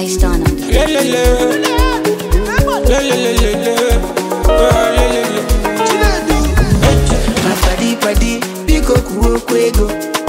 Iced on them. Le le le. Le le le le le. Oh, le le le. My body, body, biko kuoko ego.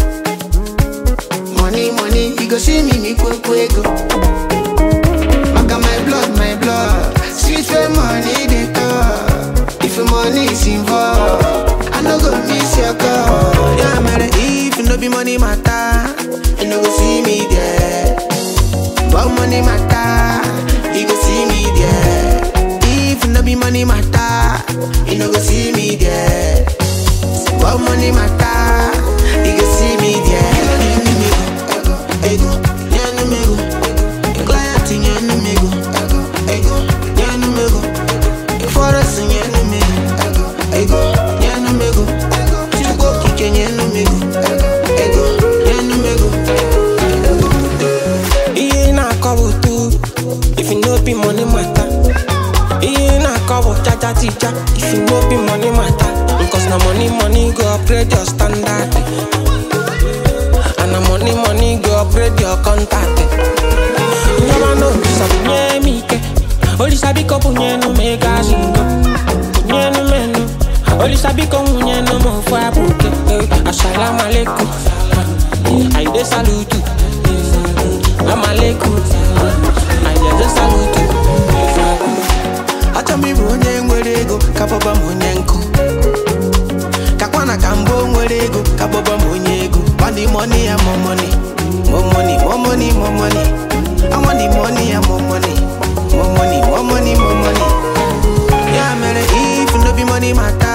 Money, money, you go see me, me kuoko ego. Maka my blood, my blood. Sweet for money, they talk. If your money is involved, I no go miss your call. Yeah, man, if no be money matter, you no go see me there. But money matter, you go see me there. If no be money matter, you no go see me there. But money matter, you go see me there. Ego, ego, nyanu mego. Client nyanu mego. Ego, nyanu mego. Forest nyanu mego. Ego, nyanu mego. Chuko kike nyanu mego. Ego, nyanu mego. Iye na kobo tu. If you no be money matter. Iye na kobo cha cha teacher. If you no be money matter. Cause na money money go upgrade your standard. And na money money go upgrade your contact. Nyama no sabi nye mi ke. Oli sabi ko punye no mega singo. Punye no menu. Oli sabi ko punye no mo fa buke. Assalamu alaikum. I dey salute you. I'm alaikum. I dey salute you. Achọ m ịbụ onye nwere ego ka bọba m onye nkụ kakwana ka mbụ nwere ego ka bọba m onye ego money money ya more money more money more money more money I want the money ya more money more money more money more money ya mere if no be money matter